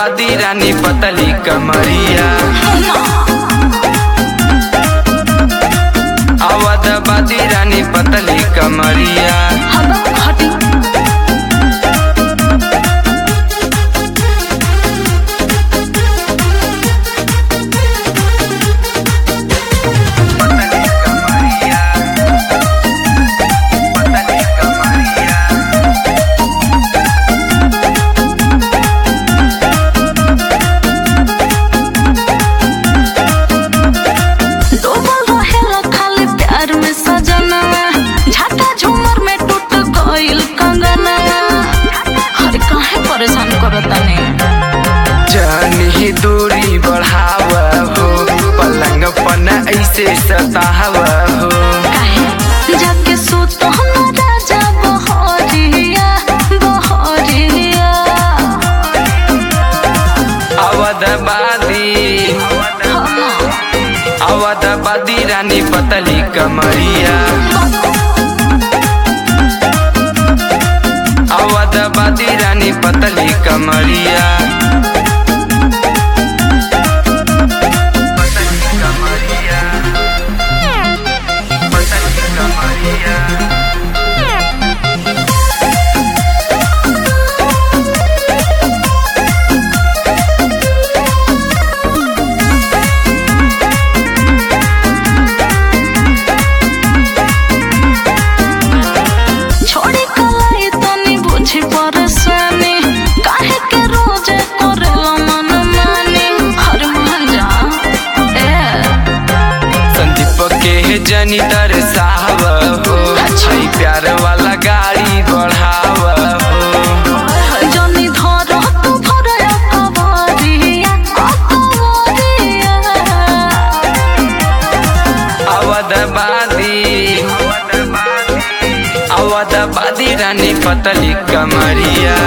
अवधबादी रानी पतली कमरिया अवधबादी रानी पतली कमरिया हटी पतली कमरिया पतली कमरिया डूबल रहेला खाली प्यार में सजनवा झाटा झूमर में टूट गइल कंगनवा अरे काहे परेशान करता ने जानी दूरी बढ़ाव हो पलंग पन ऐसे सताव हो काहे जाके सुत हम राजा बहरिया बहरिया अवधबादी अवधबादी रानी पतली कमरिया अवधबादी रानी पतली कमरिया पतली कमरिया पतली कमरिया छोड़ी कलाई तनी बुझी परेशानी काहे के रोज करेला मन मानी हर मान जा ए संदीप के जनी दरसाव हो छई प्यार वाला गाड़ी बढ़ाव हो जनी धर तू भर कवरिया कवरिया अवधबादी अवधबादी रानी पतली कमरिया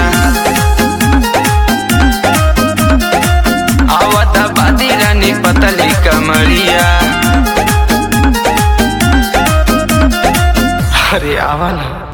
अवधबादी रानी पतली कमरिया अरे आवा ना